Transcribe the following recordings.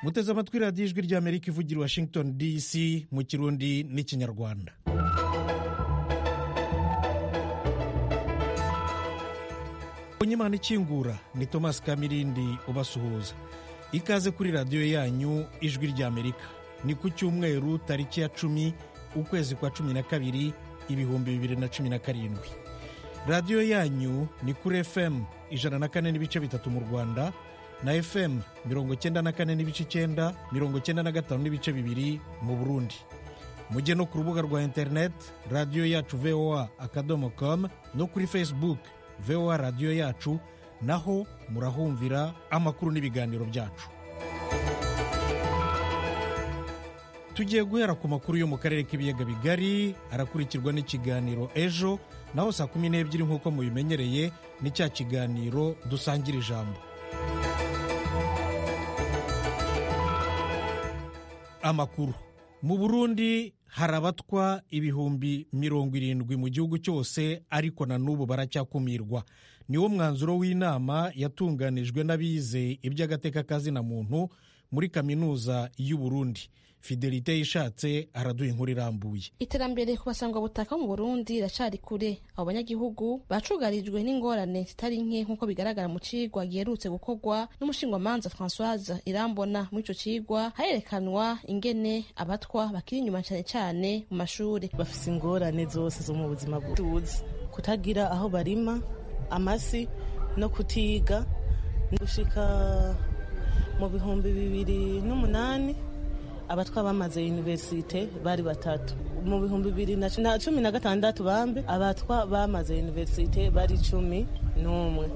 muteze amatwi radiyo ijwi ry'amerika ivugira i washington dc mu kirundi n'ikinyarwanda Imana ikingura ni Thomas Kamirindi ubasuhuza ikaze kuri radiyo yanyu ijwi ry'amerika ni ku cyumweru tariki ya cumi ukwezi kwa cumi na kabiri ibihumbi bibiri na cumi na karindwi radiyo yanyu ni kuri fm ijana na kane n'ibice bitatu mu rwanda na fm mirongo cyenda na kane n'ibice icyenda mirongo cyenda na gatanu n'ibice bibiri mu burundi mujye no ku rubuga rwa interineti radiyo yacu voa akadomo komu no kuri facebook voa radiyo yacu naho murahumvira amakuru n'ibiganiro byacu tugiye guhera ku makuru yo mu karere k'ibiyaga bigari arakurikirwa n'ikiganiro ejo naho saa kumi n'ebyiri nk'uko mubimenyereye ni cya kiganiro dusangira ijambo amakuru mu burundi harabatwa ibihumbi mirongo irindwi mu gihugu cyose ariko na n'ubu baracyakumirwa niwo mwanzuro w'inama yatunganijwe n'abize iby'agateka kazina muntu muri kaminuza y'u Burundi fidelite yishatse araduha inkuru irambuye iterambere ku basangwabutaka mu burundi riracari kure abo banyagihugu bacugarijwe n'ingorane zitari nke nk'uko bigaragara mu cigwa giherutse gukorwa n'umushingwamanza françoise irambona muri ico cigwa harerekanwa ingene abatwa bakiri inyuma cane cane mu mashure bafise ingorane zose zo mu buzima bw'ubuzi kutagira aho barima amasi no kutiga gushika mu bihumbi bibiri n'umunani abatwa bamaze universite bari batatu mu bihumbi bibiri na cumi na gatandatu bambe abatwa bamaze universite bari cumi n'umwe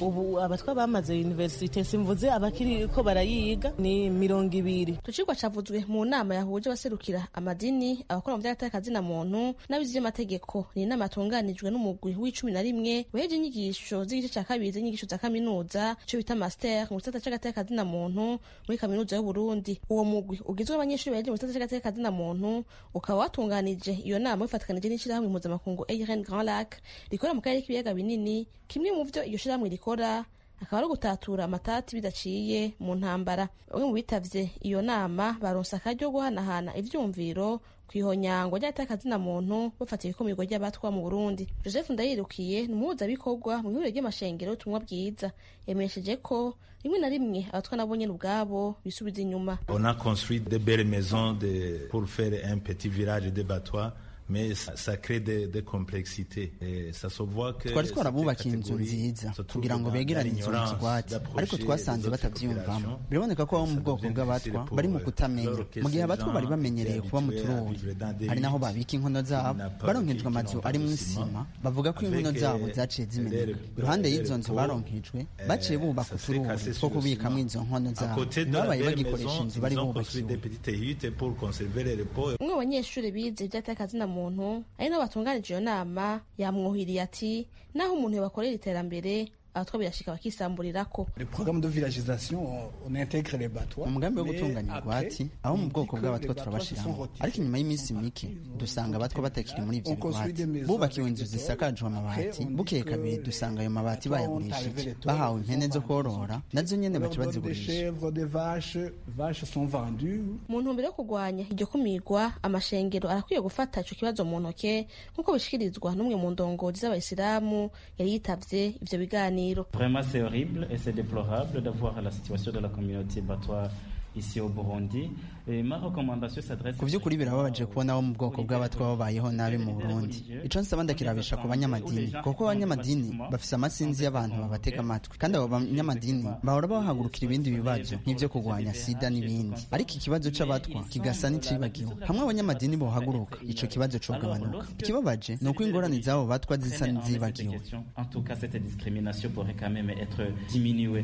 ubu abatwa bamaze universite simvuze abakiri ko barayiga ni mirongo ibiri tucirwa cavuzwe mu nama yahuje abaserukira amadini abakora mu by'agateka muntu n'abizi by'amategeko ni inama yatunganijwe n'umugwi w'icumi na rimwe weje inyigisho z'igice cya kabiri z'inyigisho za kaminuza cyo bita master mu gisata cy'agateka muntu muri kaminuza y'uburundi uwo mugwi ugizwe n'abanyeshuri baheje mu gisata cy'agateka muntu ukaba watunganije iyo nama bifatikanije n'ishyirahamwe mpuzamakungu ARN Grand Lac rikora mu karere k'ibiyaga binini kimwe mu byo iyo shyirahamwe rikora akaba ari ugutatura amatati bidaciye mu ntambara bamwe mu bitavye iyo nama baronse akaryo guhanahana ivyumviro kwihonyangwa ry'atakazina muntu bafata ibikumirwa ry'abatwa mu Burundi Joseph Ndayirukiye numuhuza bikorwa mu ihuriro ry'amashengero tumwa bwiza yamenyesheje ko rimwe na rimwe abatwa nabo nyene ubwabo bisubiza inyuma on a construit de belles maisons de pour faire un petit village de batois mais ça crée des, des complexités et ça se voit que twari twarabubakiye inzu nziza kugira ngo begerane inzu mu kigwati ariko twasanze batabyiyumvamo biraboneka ko abo mu bwoko bw'abatwa bari mu kutamenya mu gihe abatwa bari bamenyereye kuba mu tururi hari naho babika inkono zabo baronkejwe amazu ari mu isima bavuga ko inkono zabo zaciye zimeneka iruhande y'izo nzu baronkejwe baciye bubaka utururi two kubikamo izo nkono zabo babaye bagikoresha inzu bari bubakiwe umwe mu banyeshuri bize iby'atakazina muntu ari nabo batunganije iyo nama yamwohiriye ati naho umuntu yabakorera iterambere abatwa birashika bakisamburirako umugambi wo gutunganya igwati abo mu bwoko bw'abatwa turabashiramo ariko inyuma y'iminsi mike dusanga abatwa batakiri muri ivyo bigwati bubakiwe inzu zisakajwe amabati bukeye kabiri dusanga ayo mabati bayagurishije bahawe impene zo korora nazo nyene baca bazigurisha mu ntumbero yo kurwanya iryo kumigwa amashengero arakwiye gufata ico kibazo mu ntoke nk'uko bishikirizwa n'umwe mu ndongozi z'abayisilamu yari yitavye ivyo biganiro Vraiment, c'est horrible et c'est déplorable d'avoir la situation de la communauté batois ici au Burundi. ku by'ukuri birababaje kubona abo mu bwoko bw'abatwa babayeho nabi mu burundi icyo nsaba ndakirabisha ku banyamadini kuko abanyamadini bafise amasinzi y'abantu babatega amatwi kandi abo banyamadini bahora bahagurukira ibindi bibazo nk'ibyo kurwanya sida n'ibindi ariko ikibazo cy'abatwa kigasa n'icibagiwe hamwe abanyamadini bohaguruka ico kibazo cogabanuka ikibabaje ni uko ingorane z'abo batwa zisa n'izibagiwe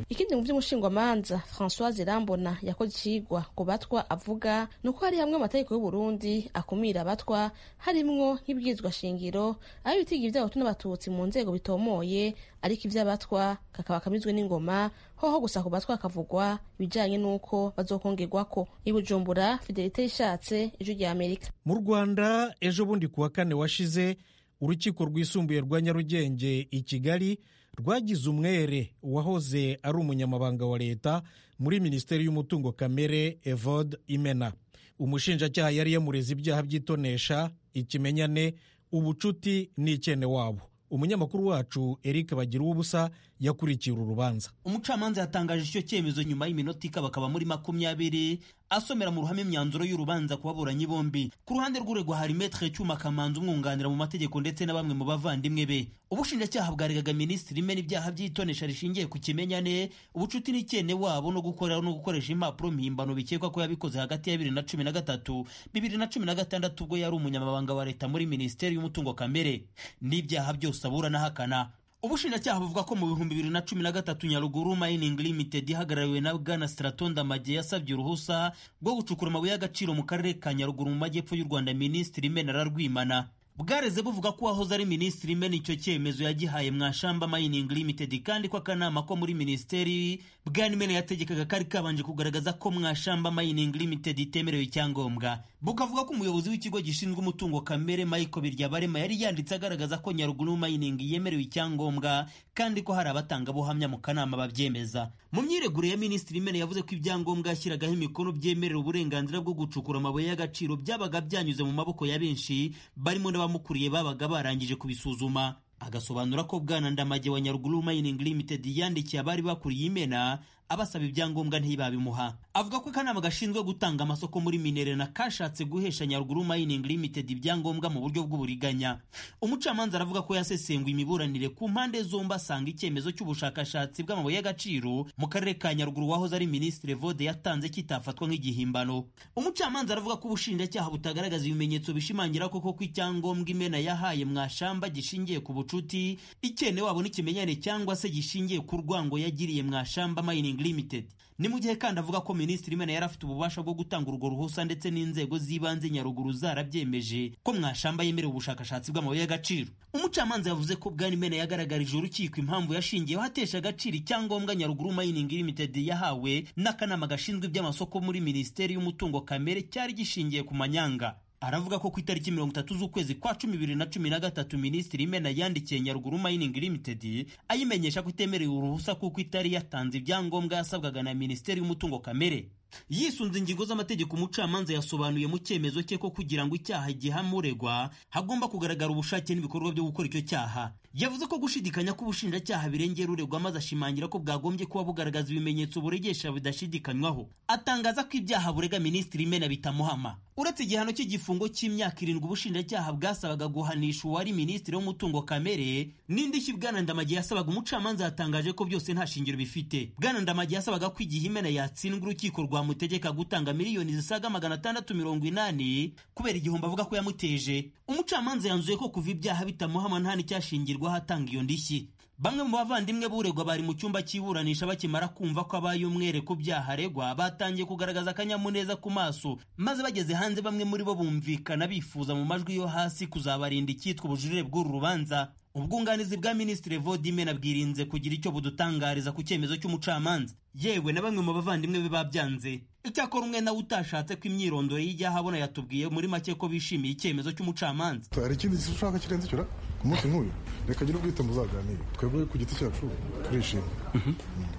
ikindi mu by'umushingwamanza françoise irambona yakoze icigwa ku batwa avuga avuga ni uko hari hamwe amategeko y'u Burundi akumira abatwa harimwo nk'ibwizwa shingiro aho ibitiga iby'abahutu n'abatutsi mu nzego bitomoye ariko iby'abatwa kakaba kamizwe n'ingoma hoho gusa ku batwa hakavugwa ibijyanye n'uko bazokongerwako i Bujumbura fidelite yishatse ijwi ry'Amerika mu rwanda ejo bundi ku wa kane washize urukiko rwisumbuye rwa nyarugenge i kigali rwagize umwere uwahoze ari umunyamabanga wa leta muri minisiteri y'umutungo kamere evode imena umushinjacyaha yari yamureze ibyaha by'itonesha ikimenyane ubucuti n'ikene wabo umunyamakuru wacu eric bagira ubusa yakurikira urubanza umucamanza yatangaje icyo cyemezo nyuma y'iminota ikaba akaba muri makumyabiri asomera mu ruhame imyanzuro y'urubanza ku baburanyi bombi ku ruhande rw'uregwa hari metre cyuma kamanzi umwunganira mu mategeko ndetse na bamwe mu bavandimwe be ubushinjacyaha bwaregaga minisitiri imena ibyaha by'itonesha rishingiye ku kimenyane ubucuti n'ikene wabo no gukorera no gukoresha impapuro mpimbano bikekwa ko yabikoze hagati ya bibiri na cumi na gatatu bibiri na cumi na gatandatu ubwo yari umunyamabanga wa leta muri minisiteri y'umutungo kamere n'ibyaha byose abura n'ahakana ubushinjacyaha buvuga ko mu bihumbi bibiri na cumi na gatatu nyaruguru mining limited ihagarariwe na bwana straton damage yasabye uruhusa rwo gucukura amabuye y'agaciro mu karere ka nyaruguru mu majyepfo y'u rwanda minisitiri imena ararwimana bwareze buvuga ko uwahoze ari minisitiri imena icyo cyemezo yagihaye mwashamba mining limited kandi ko akanama ko muri minisiteri bwana imena yategekaga kari kabanje kugaragaza ko mwashamba mining limited itemerewe icyangombwa bukavuga ko umuyobozi w'ikigo gishinzwe umutungo kamere michael biryabarema yari yanditse agaragaza ko nyaruguru mining yemerewe icyangombwa kandi ko hari abatangabuhamya mu kanama babyemeza mu myiregure ya minisitiri imena yavuze ko ibyangombwa yashyiragaho imikono byemerera uburenganzira bwo gucukura amabuye y'agaciro byabaga byanyuze mu maboko ya benshi barimo n'abamukuriye babaga barangije kubisuzuma agasobanura ko bwana ndamage wa nyaruguru mining limited yandikiye abari bakuriye imena abasaba ibyangombwa ntibabimuha avuga ko akanama gashinzwe gutanga amasoko muri minere na kashatse guhesha nyaruguru mining limited ibyangombwa mu buryo bw'uburiganya umucamanza aravuga ko yasesenguye imiburanire ku mpande zombi asanga icyemezo cy'ubushakashatsi bw'amabuye y'agaciro mu karere ka nyaruguru wahoze ari minisitiri vode yatanze kitafatwa nk'igihimbano umucamanza aravuga ko ubushinjacyaha butagaragaza ibimenyetso bishimangira koko ko icyangombwa imena yahaye mwashamba gishingiye ku bucuti ikene wabo n'ikimenyane cyangwa se gishingiye ku rwango yagiriye mwashamba mining limited ni mu gihe kandi avuga ko minisitiri imena yari afite ububasha bwo gutanga urwo ruhusa ndetse n'inzego z'ibanze nyaruguru zarabyemeje ko mwashamba yemerewe ubushakashatsi bw'amabuye y'agaciro umucamanza yavuze ko bwana imena yagaragarije urukiko impamvu yashingiyeho atesha agaciro icyangombwa nyaruguru mining limited yahawe n'akanama gashinzwe iby'amasoko muri minisiteri y'umutungo kamere cyari gishingiye ku manyanga aravuga ko ku itariki mirongo itatu z'ukwezi kwa cumi bibiri na cumi na gatatu minisitiri imena yandikiye nyaruguru mining limited ayimenyesha ko itemerewe uruhusa kuko itari yatanze ibyangombwa yasabwaga na minisiteri y'umutungo kamere yisunze ingingo z'amategeko umucamanza yasobanuye mu cyemezo cye ko kugira ngo icyaha gihamuregwa hagomba kugaragara ubushake n'ibikorwa byo gukora icyo cyaha yavuze ko gushidikanya k'ubushinjacyaha birengera uregwa maze ashimangira ko bwagombye kuba bugaragaza ibimenyetso buregesha bidashidikanywaho atangaza ko ibyaha burega minisitiri imena bitamuhama uretse igihano cy'igifungo cy'imyaka irindwi ubushinjacyaha bwasabaga guhanisha uwari minisitiri w'umutungo kamere n'indishyi bwana ndamage yasabaga umucamanza yatangaje ko byose nta shingiro bifite bwana ndamage yasabaga ko igihe imena yatsindwa urukiko rwa amutegeka gutanga miliyoni zisaga magana atandatu mirongo inani kubera igihombo avuga ko yamuteje umucamanza yanzuye ko kuva ibyaha bitamuhama nta n'icyashingirwaho atanga iyo ndishyi bamwe mu bavandimwe b'uregwa bari mu cyumba cy'iburanisha bakimara kumva ko abaye umwere ku byaha aregwa batangiye kugaragaza akanyamuneza ku maso maze bageze hanze bamwe muri bo bumvikana bifuza mu majwi yo hasi kuzabarinda icyitwa ubujurire bw'uru rubanza ubwunganizi bwa minisitiri vodimena bwirinze kugira icyo budutangariza ku cyemezo cy'umucamanza yewe na bamwe mu bavandimwe be babyanze icyakora umwe nawe utashatse ko imyirondoro y'ibyaha abona yatubwiye muri make ko bishimiye icyemezo cy'umucamanza hari ikindi ushaka kirenze cyo ku munsi nk'uyu reka gira ubwite muzaganire twebwe ku giti cyacu turishimye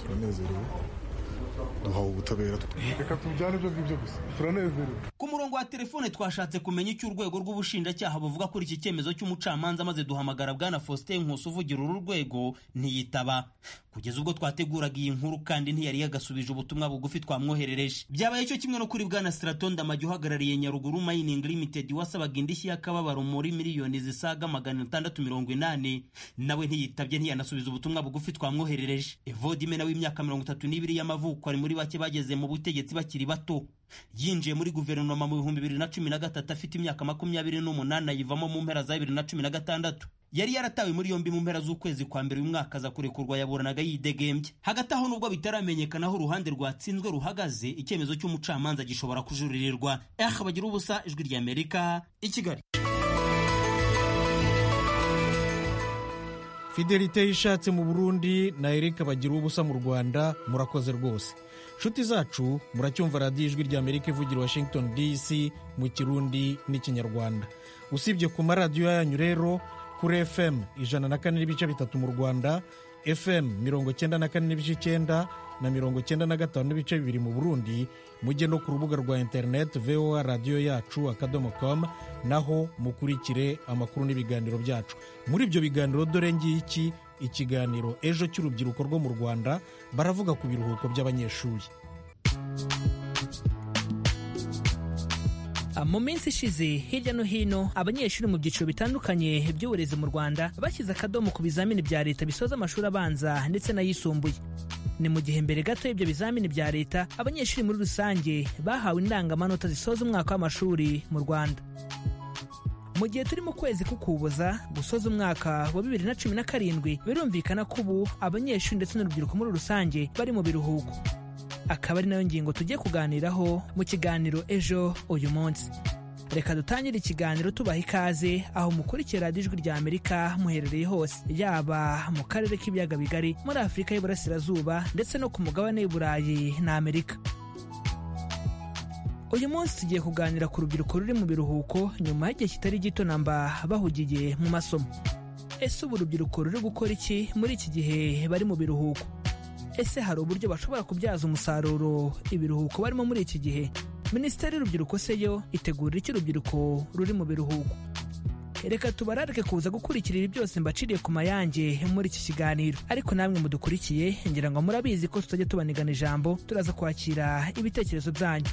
turanezerewe duhawe ubutabera reka tujyane ibyo ngibyo gusa turanezerewe ku murongo wa telefone twashatse kumenya icyo urwego rw'ubushinjacyaha buvuga kuri iki cyemezo cy'umucamanza maze duhamagara bwana faustin nkusi uvugira uru rwego ntiyitaba kugeza ubwo twateguraga iyi nkuru kandi ntiyari yagasubije ubutumwa bugufi twamwoherereje byabaye cyo kimwe no kuri bwana straton damage uhagarariye nyaruguru mining limited wasabaga indishyi y'akababaro muri miliyoni zisaga magana atandatu mirongo inani nawe ntiyitabye ntiyanasubiza ubutumwa bugufi twamwoherereje evodimena w'imyaka mirongo itatu n'ibiri y'amavuko ari muri bake bageze mu butegetsi bakiri bato yinjiye muri guverinoma mu bihumbi bibiri na cumi na gatatu afite imyaka makumyabiri n'umunani ayivamo mu mpera za bibiri na cumi na gatandatu yari yaratawe muri yombi mu mpera z'ukwezi kwa mbere uyu mwaka aza kurekurwa yaburanaga yidegembye hagati aho nubwo bitaramenyekana aho uruhande rwatsinzwe ruhagaze icyemezo cy'umucamanza gishobora kujuririrwa eh bagira ubusa ijwi ry'amerika i kigali fidelite yishatse mu burundi na erika bagira ubusa mu rwanda murakoze rwose inshuti zacu muracyumva radiyo ijwi ry'amerika ivugira washington dc mu kirundi n'ikinyarwanda usibye ku maradiyo yanyu rero kuri fm ijana na kane n'ibice bitatu mu rwanda fm mirongo cyenda na kane n'ibice icyenda na mirongo cyenda na gatanu n'ibice bibiri mu burundi mujye no ku rubuga rwa interineti voa radiyo yacu akadomo komu naho mukurikire amakuru n'ibiganiro byacu muri ibyo biganiro dore ngiki ikiganiro ejo cy'urubyiruko rwo mu rwanda baravuga ku biruhuko by'abanyeshuri mu minsi ishize hirya no hino abanyeshuri mu byiciro bitandukanye by'uburezi mu rwanda bashyize akadomo ku bizamini bya leta bisoza amashuri abanza ndetse n'ayisumbuye ni mu gihe mbere gato y'ibyo bizamini bya leta abanyeshuri muri rusange bahawe indangamanota zisoza umwaka w'amashuri mu rwanda mu gihe turi mu kwezi k'ukuboza gusoza umwaka wa bibiri na cumi na karindwi birumvikana ko ubu abanyeshuri ndetse n'urubyiruko muri rusange bari mu biruhuko akaba ari nayo ngingo tujye kuganiraho mu kiganiro ejo uyu munsi reka dutangire ikiganiro tubaha ikaze aho mukurikira radiyo ijwi rya amerika muherereye hose yaba mu karere k'ibiyaga bigari muri afurika y'uburasirazuba ndetse no ku mugabane w'iburayi na amerika uyu munsi tugiye kuganira ku rubyiruko ruri mu biruhuko nyuma y'igihe kitari gito namba bahugiye mu masomo ese ubu urubyiruko ruri gukora iki muri iki gihe bari mu biruhuko ese hari uburyo bashobora kubyaza umusaruro ibiruhuko barimo muri iki gihe minisiteri y'urubyiruko se yo itegurira icyo urubyiruko ruri mu biruhuko reka tubararike kuza gukurikira ibi byose mbaciriye ku mayange muri iki kiganiro ariko namwe mudukurikiye ngira ngo murabizi ko tutajya tubanigana ijambo turaza kwakira ibitekerezo byanyu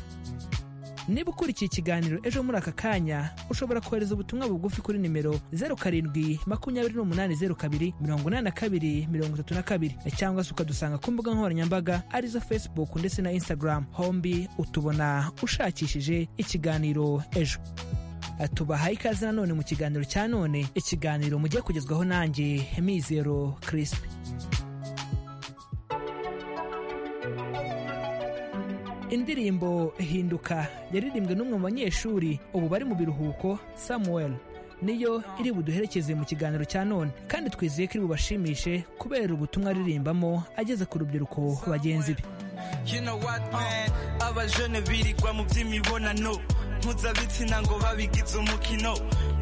niba ukurikiye ikiganiro ejo muri aka kanya ushobora kohereza ubutumwa bugufi kuri nimero zeru karindwi makumyabiri n'umunani zeru kabiri mirongo inani na kabiri mirongo itatu na kabiri cyangwa se ukadusanga ku mbuga nkoranyambaga arizo facebook ndetse na instagram hombi utubona ushakishije ikiganiro ejo tubahaye ikaze nanone mu kiganiro cya none ikiganiro mujye kugezwaho nanjye mizero kirisipi indirimbo hinduka yaririmbwe n'umwe mu banyeshuri ubu bari mu biruhuko samuel niyo iri buduherekeze mu kiganiro cya none kandi twizeye ko iri bubashimishe kubera ubutumwa aririmbamo ageze ku rubyiruko bagenzi be you know what man abajene birigwa mu by'imibonano mpuzabitsina ngo babigize umukino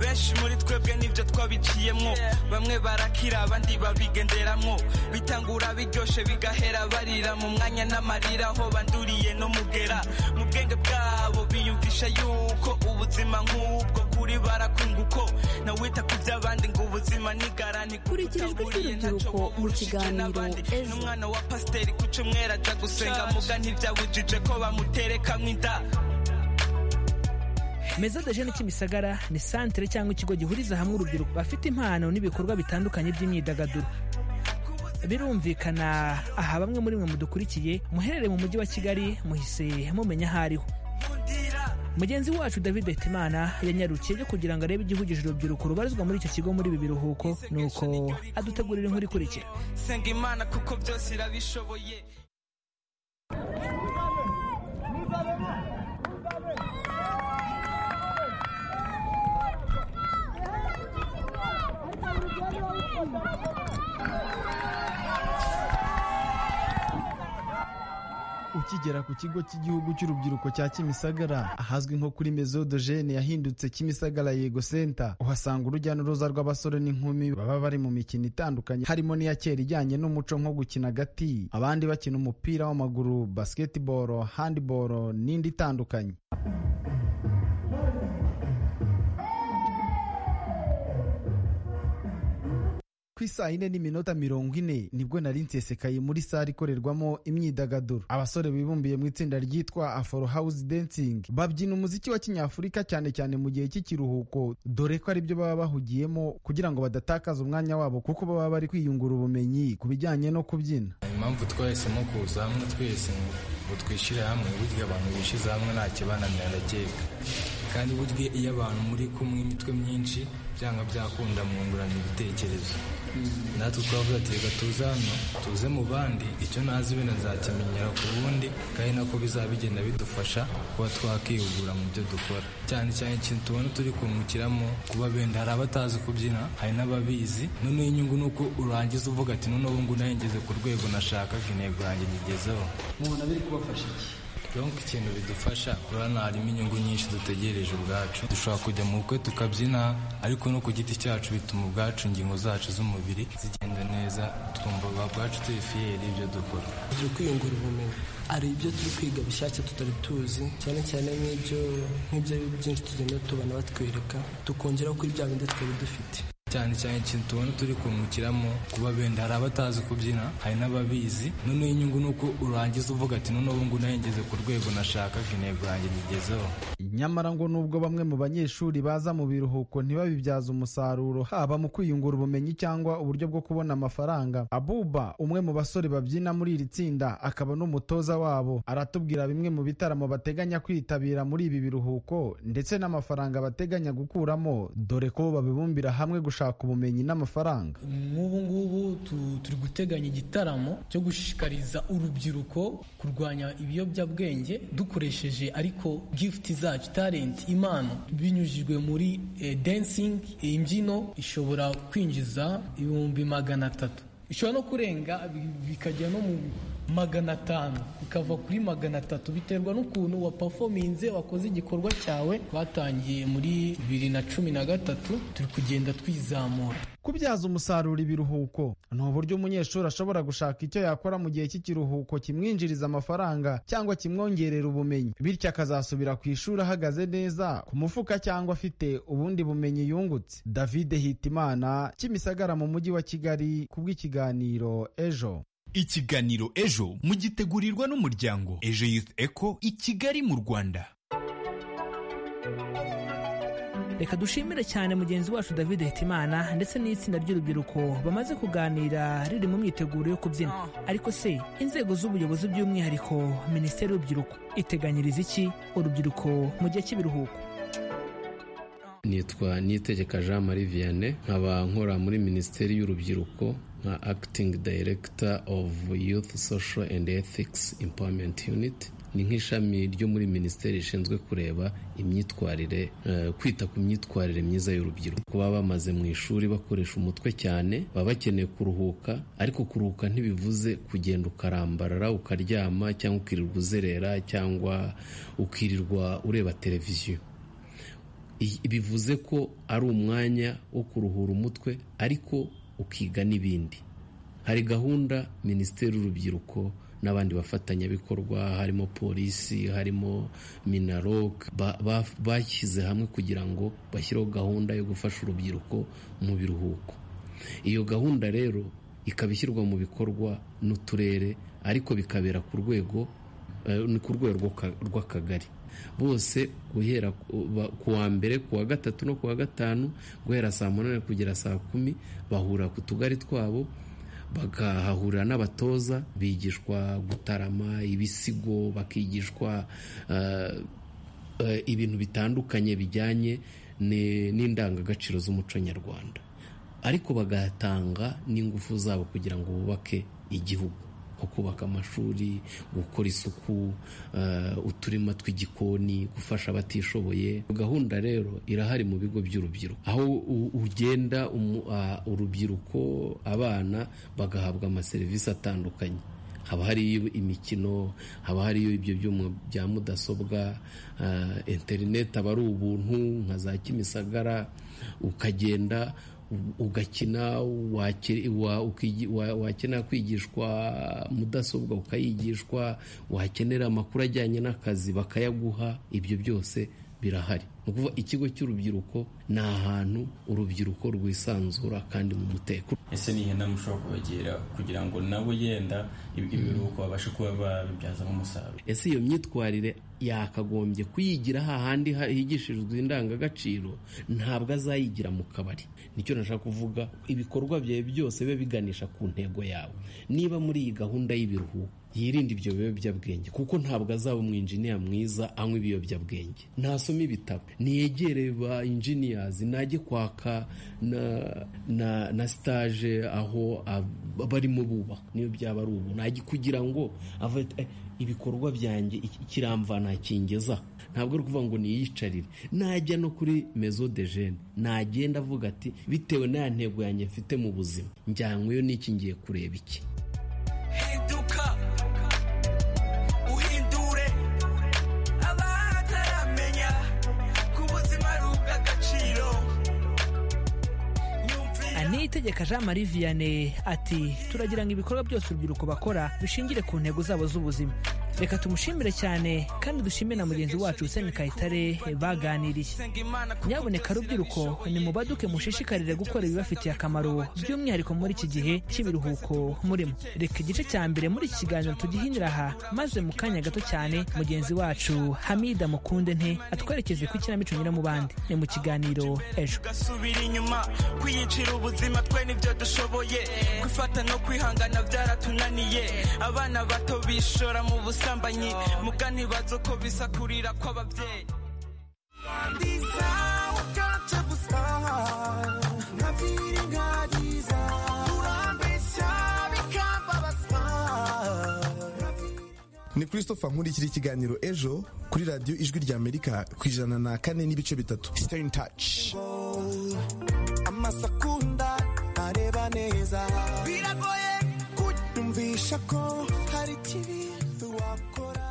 benshi muri twebwe nibyo twabiciyemwo bamwe barakira abandi babigenderamwo bitangura biryoshe bigahera barira mu mwanya n'amarira aho banduriye no mugera mu bwenge bwabo biyumvisha yuko ubuzima nk'ubwo kuri barakunguko nawita ku by'abandi ngo ubuzima nigarani kurikirijwe iby'urubyiruko mu kiganiro n'umwana wa pasiteri ku cyumweru ajya gusenga muga ntibyabujije ko bamuterekamwo inda meza de jene kimisagara ni santere cyangwa ikigo gihuriza hamwe urubyiruko bafite impano n'ibikorwa bitandukanye by'imyidagaduro birumvikana aha bamwe muri mwe mudukurikiye muherereye mu mujyi wa kigali muhise mumenya aho ariho mugenzi wacu david betimana yanyarukiye byo kugira ngo arebe igihugije urubyiruko rubarizwa muri icyo kigo muri ibi biruhuko nuko adutegurira inkuru ikurikira senga imana kuko byose irabishoboye ukigera ku kigo cy'igihugu cy'urubyiruko cya kimisagara ahazwi nko kuri mezo dojene yahindutse kimisagara yego senta uhasanga urujya n'uruza rw'abasore n'inkumi baba bari mu mikino itandukanye harimo n'iya kera ijyanye n'umuco nko gukina agati abandi bakina umupira w'amaguru basiketiboro handiboro n'indi itandukanye ku isaha ine n'iminota mirongo ine nibwo nari nsesekaye muri sare ikorerwamo imyidagaduro abasore bibumbiye mu itsinda ryitwa aforo house dancing babyina umuziki wa kinyafurika cyane cyane mu gihe cy'ikiruhuko dore ko aribyo baba bahugiyemo kugira ngo badatakaza umwanya wabo kuko baba bari kwiyungura ubumenyi ku bijyanye no kubyina impamvu twahisemo kuza hamwe twese ngo twishyire hamwe burya abantu bishyize hamwe nta kibananira keka kandi burya iyo abantu muri kumwe imitwe myinshi byanga byakunda mwungurana ibitekerezo natwe twavuga ati reka tuze hano tuze mu bandi icyo ntazi bene nzakimenyera ku bundi kandi nako bizaba bigenda bidufasha kuba twakihugura mu byo dukora cyane cyane ikintu tubona turi kungukiramo kuba benda hari abatazi kubyina hari n'ababizi noneho inyungu ni uko urangiza uvuga ati noneho ubu ngubu nageze ku rwego nashakaga intego yanjye nyigezeho mubona biri kubafasha iki donk ikintu bidufasha urabona harimo inyungu nyinshi dutegereje ubwacu dushobora kujya mu bukwe tukabyina ariko no ku giti cyacu bituma ubwacu ingingo zacu z'umubiri zigenda neza twumva ubwacu turi fiyeri ibyo dukora turi kwiyungura ubumenyi hari ibyo turi kwiga bishyashya tutari tuzi cyane cyane nk'ibyo nk'ibyo byinshi tugenda tubona batwereka tukongeraho kuri bya bindi twari dufite cyane cyane ikintu tubona turi kungukiramo kuba benda hari abatazi kubyina hari n'ababizi noneho inyungu ni uko urangiza uvuga ati noneho ubu ngubu nahengeze ku rwego nashakaga intego yanjye nyigezeho nyamara ngo nubwo bamwe mu banyeshuri baza mu biruhuko ntibabibyaze umusaruro haba mu kwiyungura ubumenyi cyangwa uburyo bwo kubona amafaranga abuba umwe mu basore babyina muri iri tsinda akaba n'umutoza wabo aratubwira bimwe mu bitaramo bateganya kwitabira muri ibi biruhuko ndetse n'amafaranga bateganya gukuramo dore ko babibumbira hamwe gushaka ubumenyi n'amafaranga nk'ubu ngubu turi guteganya igitaramo cyo gushishikariza urubyiruko kurwanya ibiyobyabwenge dukoresheje ariko gifuti zacu talent impano binyujijwe muri dancing imbyino ishobora kwinjiza ibihumbi magana atatu ishobora no kurenga bikajya no mu magana atanu bikava kuri magana atatu biterwa n'ukuntu wa performinze wakoze igikorwa cyawe twatangiye muri bibiri na cumi na gatatu turi kugenda twizamura kubyaza umusaruro ibiruhuko ni uburyo umunyeshuri ashobora gushaka icyo yakora mu gihe cy'ikiruhuko kimwinjiriza amafaranga cyangwa kimwongerera ubumenyi bityo akazasubira ku ishuri ahagaze neza ku mufuka cyangwa afite ubundi bumenyi yungutse david hitimana kimisagara mu mujyi wa kigali kubw'ikiganiro ejo ikiganiro ejo mugitegurirwa n'umuryango ejo youth eco i kigali mu rwanda reka dushimire cyane mugenzi wacu david hitimana ndetse n'itsinda ry'urubyiruko bamaze kuganira riri mu myiteguro yo kubyina ariko se inzego z'ubuyobozi by'umwihariko minisiteri y'urubyiruko iteganyiriza iki urubyiruko mu gihe cy'ibiruhuko nitwa nitegeka jean marie vianney nkaba nkora muri minisiteri y'urubyiruko nka acting director of youth social and ethics empowerment unit ni nk'ishami ryo muri minisiteri rishinzwe kureba imyitwarire kwita ku myitwarire myiza y'urubyiruko kuba bamaze mu ishuri bakoresha umutwe cyane baba bakeneye kuruhuka ariko kuruhuka ntibivuze kugenda ukarambarara ukaryama cyangwa ukirirwa uzerera cyangwa ukirirwa ureba televiziyo bivuze ko ari umwanya wo kuruhura umutwe ariko ukiga n'ibindi hari gahunda minisiteri y'urubyiruko n'abandi bafatanyabikorwa harimo polisi harimo minarok bashyize hamwe kugira ngo bashyireho gahunda yo gufasha urubyiruko mu biruhuko iyo gahunda rero ikaba ishyirwa mu bikorwa n'uturere ariko bikabera ku rwego ni ku rwego rw'akagari bose guhera ku wa mbere ku wa gatatu no ku wa gatanu guhera saa munani kugera saa kumi bahura ku tugari twabo bakahahurira n'abatoza bigishwa gutarama ibisigo bakigishwa ibintu bitandukanye bijyanye n'indangagaciro z'umuco nyarwanda ariko bagatanga n'ingufu zabo kugira ngo bubake igihugu nko kubaka amashuri gukora isuku uturima tw'igikoni gufasha abatishoboye gahunda rero irahari mu bigo by'urubyiruko aho ugenda urubyiruko abana bagahabwa amaserivisi atandukanye haba hariyo imikino haba hariyo ibyo byuma bya mudasobwa interineti aba ari ubuntu nka za kimisagara ukagenda ugakina wakenera kwigishwa mudasobwa ukayigishwa wakenera amakuru ajyanye n'akazi bakayaguha ibyo byose birahari ni ukuvuga ikigo cy'urubyiruko ni ahantu urubyiruko rwisanzura kandi mu mutekano ese ni ihene mushobora kubagira kugira ngo nabo yenda ibiruhuko babashe kuba babibyazamo umusaruro ese iyo myitwarire yakagombye kuyigira hahandi higishirizwa indangagaciro ntabwo azayigira mu kabari nicyo nashaka kuvuga ibikorwa byawe byose bibe biganisha ku ntego yawe niba muri iyi gahunda y'ibiruhuko yirinde ibyo biyobyabwenge kuko ntabwo azaba umwinjiniya mwiza anywa ibiyobyabwenge ntasome ibitabo ntiyegere ba injiniyazi najye kwaka na na na sitaje aho barimo bubaka niyo byaba ari ubu najye kugira ngo ibikorwa byanjye kiramvana kingeza ntabwo ari ukuvuga ngo niyicarire najya no kuri mezo de jene nagenda avuga ati bitewe n'aya ntego yanjye mfite mu buzima njyanyweyo n'iki ngiye kureba iki hinduka uhindure utegeka jean marie vianney ati turagira ngo ibikorwa byose urubyiruko bakora dushingire ku ntego zabo z'ubuzima reka tumushimire cyane kandi dushimire na mugenzi wacu usemi kayitare baganiriye nyaboneka rubyiruko ni mubaduke mushishikarire gukora ibibafitiye akamaro by'umwihariko muri iki gihe cy'ibiruhuko murimo reka igice cya mbere muri iki kiganiro tugihinira aha maze mu kanya gato cyane mugenzi wacu hamida mukunde nte atwerekeze ku ikinamico nyura mu bandi ni mu kiganiro ejo gasubira inyuma kwiyicira ubuzima twe nibyo dushoboye kwifata no kwihangana byaratunaniye abana bato bishora mu busambanyi muga ntibazo ko bisakurira kw'ababyeyi ni christopher nkurikira ikiganiro ejo kuri radiyo ijwi rya amerika ku ijana na kane n'ibice bitatu sitani taci amasakunda areba neza biragoye kunyumvisha ko hari ikibi wakora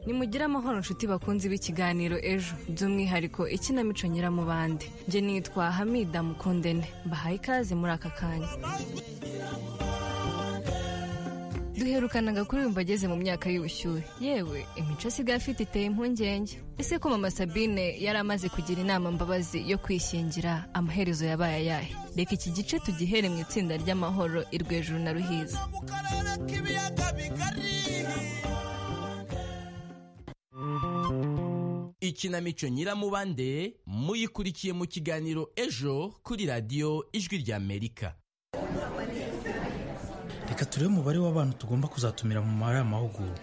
nimugire amahoro nshuti bakunzi b'ikiganiro ejo by'umwihariko ikinamico nyiramubande njye nitwa hamida mukundene mbahaye ikaze muri aka kanya duherukanaga kuri ubu ageze mu myaka y'ubushyuhe yewe imico asigaye afite iteye impungenge ese ko mama sabine yari amaze kugira inama mbabazi yo kwishyingira amaherezo yabaye ayahe reka iki gice tugihere mu itsinda ry'amahoro irwejuru na ruhiza ikinamico nyiramubande muyikurikiye mu kiganiro ejo kuri radiyo ijwi rya amerika reka turebe umubare w'abantu tugomba kuzatumira mu mabara y'amahugurwa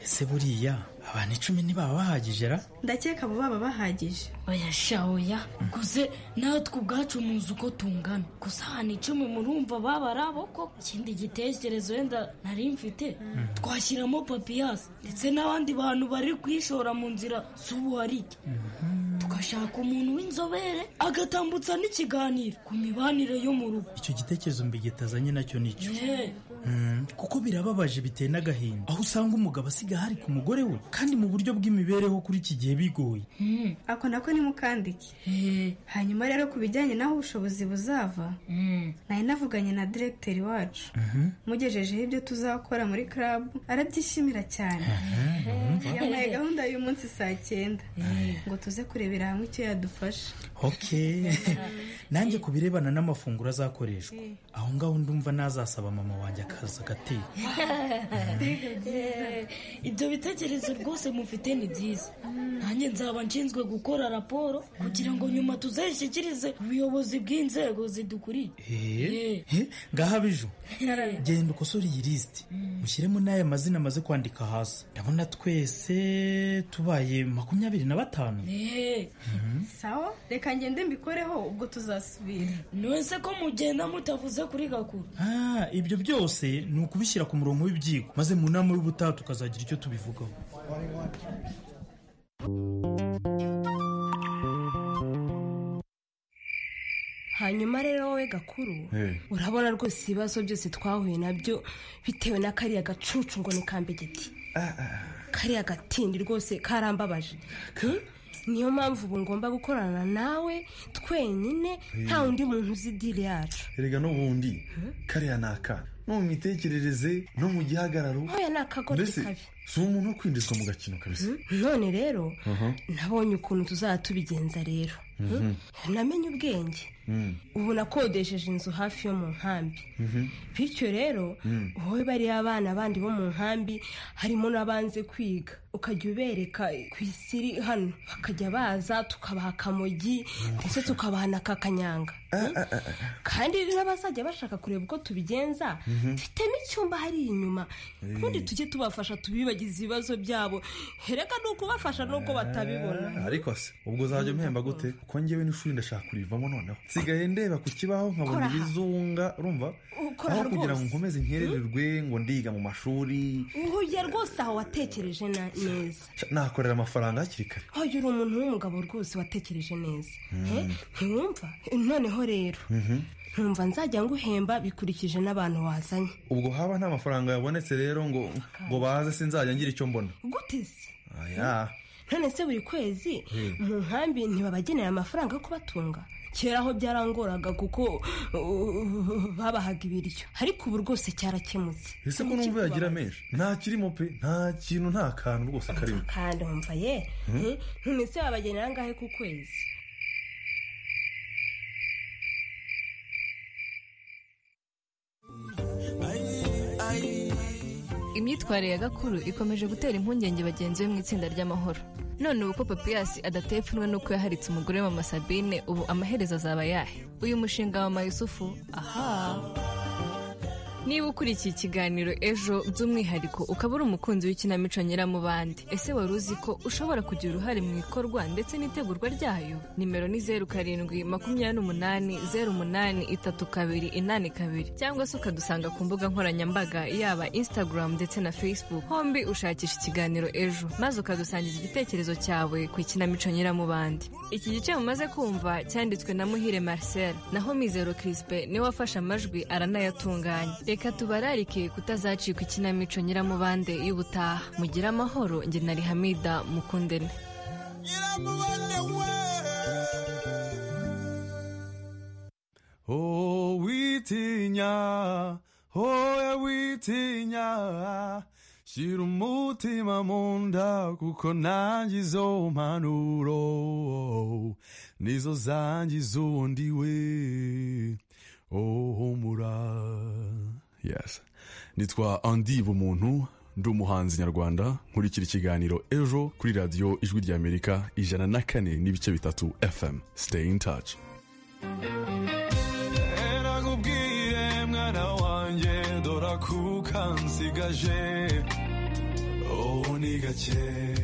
ese buriya abantu icumi ntibaba bahagije ra ndakeka abo baba bahagije bayashahoya guze natwe ubwacu muzi uko tungana gusa ahantu icumi murumva baba ari aboko ikindi gitekerezo wenda nari mfite twashyiramo papiyasi ndetse n'abandi bantu bari kwishora mu nzira z'ubuharike tugashaka umuntu w'inzobere agatambutsa n'ikiganiro ku mibanire yo mu rugo icyo gitekerezo mbigitazanye nacyo nicyo kuko birababaje biteye n'agahinda aho usanga umugabo asiga hari ku mugore we kandi mu buryo bw'imibereho kuri iki gihe bigoye ako nako ni mukandike hanyuma rero ku bijyanye n'aho ubushobozi buzava nari navuganye na diregiteri wacu mugejejeho ibyo tuzakora muri karabu arabyishimira cyane yamuhaye gahunda y'uyu munsi saa cyenda ngo tuze kurebera hamwe icyo yadufasha nanjye ku birebana n'amafunguro azakoreshwa aho ngaho ndumva nazasaba mama wanjye akaza agateka ibyo bitekerezo rwose mufite ni byiza nanjye nzaba nshinzwe gukora raporo kugira ngo nyuma tuzayishyikirize ubuyobozi bw'inzego zidukuriye ngaho abiju genda ukosore iyi lisiti mushyiremo n'aya mazina amaze kwandika hasi ndabona twese tubaye makumyabiri na batanu sawa reka ngende mbikoreho ubwo tuzasubira nonese ko mugenda mutavuze kuri gakuru ibyo byose ni ukubishyira ku murongo w'ibyigwa maze mu nama y'ubutaha tukazagira icyo tubivugaho hanyuma rero wowe gakuru urabona rwose ibibazo byose twahuye nabyo bitewe na kariya gacucu ngo ni kambegeti kariya gatindi rwose karambabaje niyo mpamvu ubu ngomba gukorana nawe twenyine nta undi muntu uzi diri yacu rega n'ubundi kariya ni akana no mu mitekerereze no mu gihagararo ntoya ni akagore kabi si umuntu wo kwinjizwa mu gakino kabisa none rero nabonye ukuntu tuzaba tubigenza rero namenye ubwenge ubu nakodesheje inzu hafi yo mu nkambi bityo rero wowe bariya abana bandi bo mu nkambi harimo n'abanze kwiga ukajya ubereka ku isiri hano bakajya baza tukabaha akamogi ndetse tukabaha na kakanyanga kandi n'abazajya bashaka kureba uko tubigenza mfitemo icyumba hari inyuma ubundi tujye tubafasha tubibagize ibibazo byabo hereka ni ukubafasha n'uko batabibona ariko se ubwo uzajya umhemba gute kuko ngewe n'ishuri ndashaka kurivamo noneho nsigaye ndeba ku kibaho nkabona ibizunga urumva aho kugira ngo nkomeze nkerererwe ngo ndiga mu mashuri uhuye rwose aho watekereje neza nakorera amafaranga hakiri kare hoya uri umuntu w'umugabo rwose watekereje neza ntiwumva noneho rero ntumva nzajya nguhemba bikurikije n'abantu wazanye ubwo haba nta mafaranga yabonetse rero ngo ngo baze sinzajya ngira icyo mbona gute se none se buri kwezi mu nkambi ntibabagenera amafaranga yo kubatunga kera aho byarangoraga kuko uh, babahaga ibiryo ariko ubu rwose cyarakemutse ese ko numva yagira menshi nta kirimo pe nta kintu nta kantu rwose karimo kandi wumva ye Mhm. none se babagenera angahe ku kwezi imyitwarire ya gakuru ikomeje gutera impungenge bagenzi be mu itsinda ry'amahoro none ubu ko papiyasi adateye ipfunwe n'uko yaharitse umugore we mama sabine ubu amaherezo azaba yahe uyu mushinga wa mayusufu aha niba ukurikiye ikiganiro ejo by'umwihariko ukaba uri umukunzi w'ikinamico nyiramubande ese wari uzi ko ushobora kugira uruhare mu ikorwa ndetse n'itegurwa ryayo nimero ni zeru karindwi makumyabiri n'umunani zeru umunani itatu kabiri inani kabiri cyangwa se ukadusanga ku mbuga nkoranyambaga yaba instagram ndetse na facebook hombi ushakisha ikiganiro ejo maze ukadusangiza igitekerezo cyawe ku ikinamico nyiramubande iki gice mumaze kumva cyanditswe na muhire marcel naho mizero crispe niwe wafashe amajwi aranayatunganya reka tubararike kutazacikwa ikinamico nyiramubande y'ubutaha mugire amahoro njye na rihamida mukundene Oh, witinya, hoya witinya, shira umutima mu nda kuko nanjye izo mpanuro nizo zangiza ubundi we. Oh, humura. Yes. Nitwa Andy Bumuntu, ndi umuhanzi nyarwanda, nkurikira ikiganiro ejo kuri radiyo ijwi ry'Amerika ijana na kane n'ibice bitatu FM. Stay in touch. erakubwiye mwana wanjye dora kuka nsigaje ubu ni gake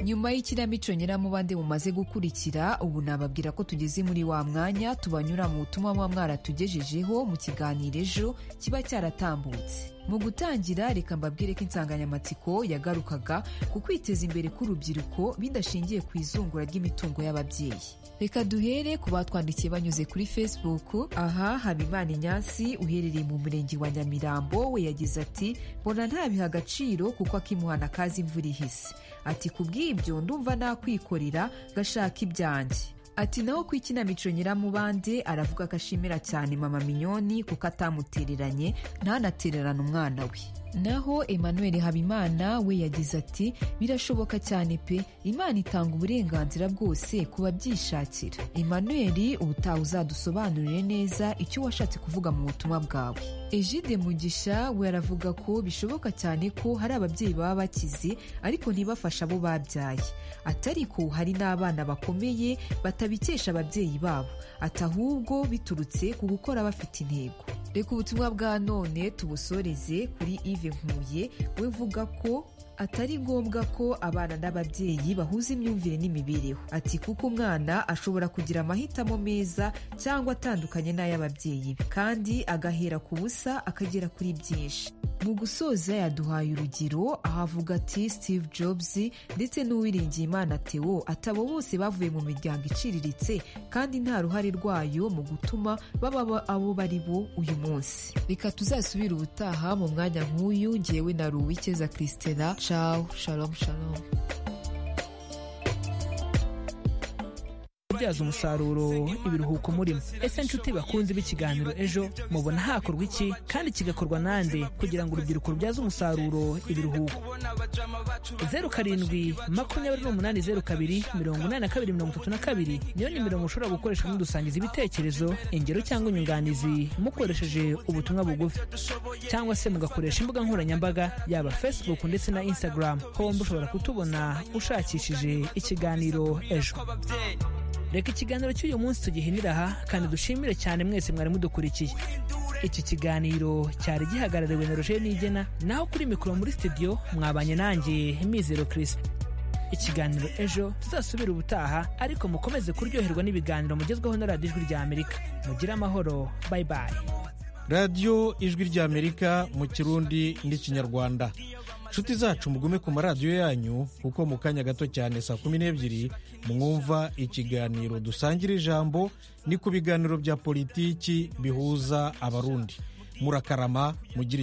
nyuma y'ikinamico nyiramubande mumaze gukurikira ubu nababwira ko tugeze muri wa mwanya tubanyura mu butumwa muba mwaratugejejeho mu kiganiro ejo kiba cyaratambutse mu gutangira reka mbabwire ko insanganyamatsiko yagarukaga ku kwiteza imbere k'urubyiruko bidashingiye ku izungura ry'imitungo y'ababyeyi reka duhere ku batwandikiye banyuze kuri facebook aha habimana inyasi uherereye mu murenge wa nyamirambo we yagize ati mbona ntabiha agaciro kuko akimuhana kazi imvura ihise ati ku bw'ibyo ndumva nakwikorera gashaka ibyanjye ati naho ku ikinamico nyiramubande aravuga ko ashimira cyane mama minyoni kuko atamutereranye ntanatererane umwana we naho emmanuel habimana we yagize ati birashoboka cyane pe imana itanga uburenganzira bwose ku babyishakira emmanuel ubutaha uzadusobanurire neza icyo washatse kuvuga mu butumwa bwawe ejide mugisha we aravuga ko bishoboka cyane ko hari ababyeyi baba bakize ariko ntibafashe abo babyaye ati ariko hari n'abana bakomeye batabikesha ababyeyi babo ati ahubwo biturutse ku gukora bafite intego reka ubutumwa bwa none tubusoreze kuri ive nkuye we uvuga ko atari ngombwa ko abana n'ababyeyi bahuza imyumvire n'imibereho ati kuko umwana ashobora kugira amahitamo meza cyangwa atandukanye n'ay'ababyeyi be kandi agahera ku busa akagera kuri byinshi mu gusoza yaduhaye urugero aho avuga ati steve jobs ndetse n'uwiringiye imana teo atabo bose bavuye mu miryango iciriritse kandi nta ruhare rwayo mu gutuma baba ba- abo bari bo uyu munsi reka tuzasubire ubutaha mu mwanya nk'uyu ngewe na ruwikeza christina ciao shalom shalom kubyaza umusaruro ibiruhuko murimo ese nshuti bakunze b'ikiganiro ejo mubona hakorwa iki kandi kigakorwa nande kugira ngo urubyiruko rubyaze umusaruro ibiruhuko zeru karindwi makumyabiri n'umunani zeru kabiri mirongo inani na kabiri mirongo itatu na kabiri niyo nimero mushobora gukoresha mudusangiza ibitekerezo ingero cyangwa inyunganizi mukoresheje ubutumwa bugufi cyangwa se mugakoresha imbuga nkoranyambaga yaba facebook ndetse na instagram hombi ushobora kutubona ushakishije ikiganiro ejo reka ikiganiro cy'uyu munsi tugihinira aha kandi dushimire cyane mwese mwari mudukurikiye iki kiganiro cyari gihagarariwe na roger nigena naho kuri mikoro muri studio mwabanye nanjye mizero chris ikiganiro ejo tuzasubira ubutaha ariko mukomeze kuryoherwa n'ibiganiro mugezweho na radiyo ijwi rya amerika mugire amahoro bayi bayi radiyo ijwi ry'amerika mu kirundi n'ikinyarwanda nshuti zacu mugume ku maradiyo yanyu kuko mu kanya gato cyane saa kumi n'ebyiri mwumva ikiganiro dusangira ijambo ni ku biganiro bya politiki bihuza abarundi murakarama mugira icyo